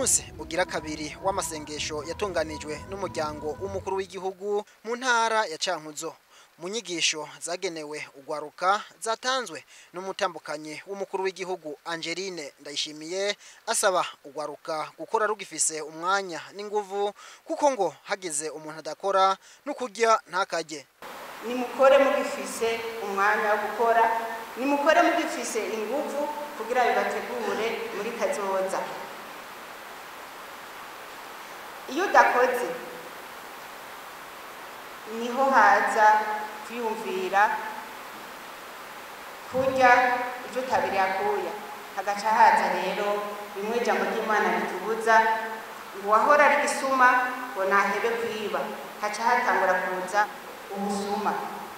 munsi ugira kabiri w'amasengesho yatunganijwe n'umuryango w'umukuru w'igihugu mu ntara ya Cankuzo mu nyigisho zagenewe ugwaruka zatanzwe n'umutambukanyi w'umukuru w'igihugu Angeline Ndayishimiye asaba ugwaruka gukora rugifise umwanya n'inguvu kuko ngo hagize umuntu adakora no kurya ntakajye nimukore mugifise umwanya wo gukora nimukore mugifise inguvu kugira bibategure muri kazoza iyo udakoze niho haza kwiyumvira kurya ibyo utabiri akuya hagaca haza rero bimwe ijambo ry'imana ritubuza ngo uwahora ari gisuma ngo nahebe kwiba haca hatangura kuza ubusuma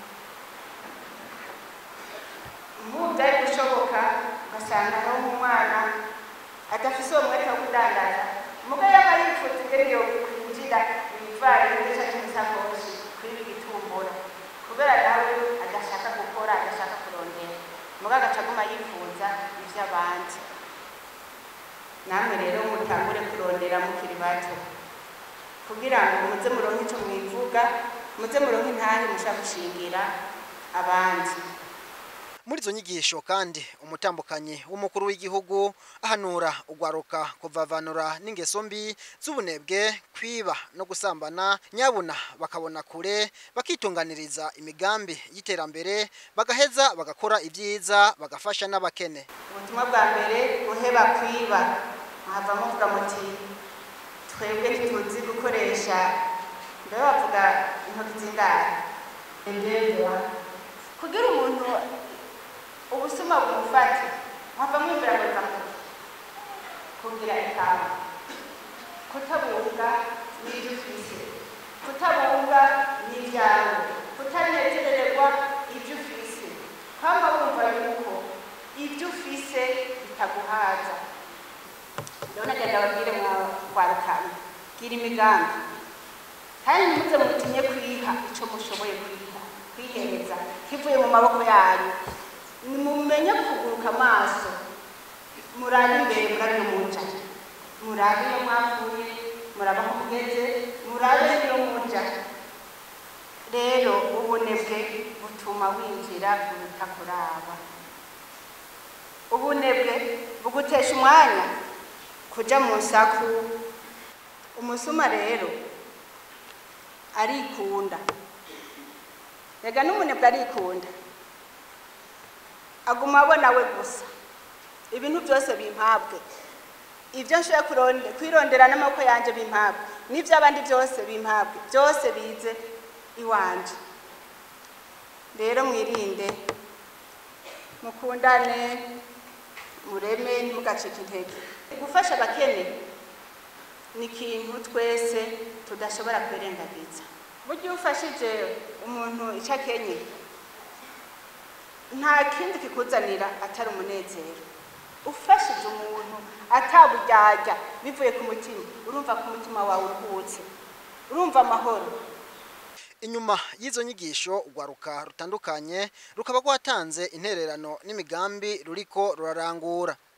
nk'ubu byari gushoboka ugasanga aho umwana adafise uwo mwete wo kudandaza umugabo yaba yifuza ingene yo kwinjira ibivarini canke imisakoshi kuri ibi gitumbura kubera nawe adashaka gukora adashaka kurondera umugabo agaca aguma yifuza ivy'abandi namwe rero mutangure kurondera mukiri bato kugira ngo muze muronke ico mwivuga muze muronke intahe mushaka gushingira abandi muri izo nyigisho kandi umutambukanyi w'umukuru w'igihugu ahanura ugwaruka kuvavanura n'ingeso mbi z'ubunebwe kwiba no gusambana nyabuna bakabona kure bakitunganiriza imigambi y'iterambere bagaheza bagakora ibyiza bagafasha n'abakene ubutumwa bwa mbere guheba kwiba muhava muvuga muti twebwe ntituzi gukoresha mbere bavuga intoki z'indaro kugira umuntu ubusuma bumufate muhava mwibwira ngo biva kugira ikamba kutabunga n'ibyo ufise kutabunga n'ibyawe kutanezererwa ibyo ufise kwamba wumva yuko ibyo ufise bitaguhaza rero nagenda babwire mwarukana gira imigambi kandi ntimuze mutinye kwiha ico mushoboye kwiha kwihereza kivuye mu maboko yanyu nimumenye kuguruka amaso murabe imbere murabe no muja murabe iyo mwavuye murabe aho mugeze murabe iyo muja rero ubunebwe butuma winjira mu bitakuraba ubunebwe bugutesha umwanya kuja mu nsaku umusuma rero arikunda rega n'umunebwe arikunda aguma abona we gusa ibintu byose bimpabwe ibyo nshoboye kwirondera n'amaboko yanjye bimpabwe n'iby'abandi byose bimpabwe byose bize iwanje rero mwirinde mukundane mureme ntimugacike intege gufasha abakene ni ikintu twese tudashobora kwirengagiza burya iyo ufashije umuntu icyo akenye nta kindi kikuzanira atari umunezero ufashije umuntu ataburyarya bivuye ku mutima urumva ko umutima wawe uruhutse urumva amahoro inyuma y'izo nyigisho urwaruka rutandukanye rukaba rwatanze intererano n'imigambi ruriko rurarangura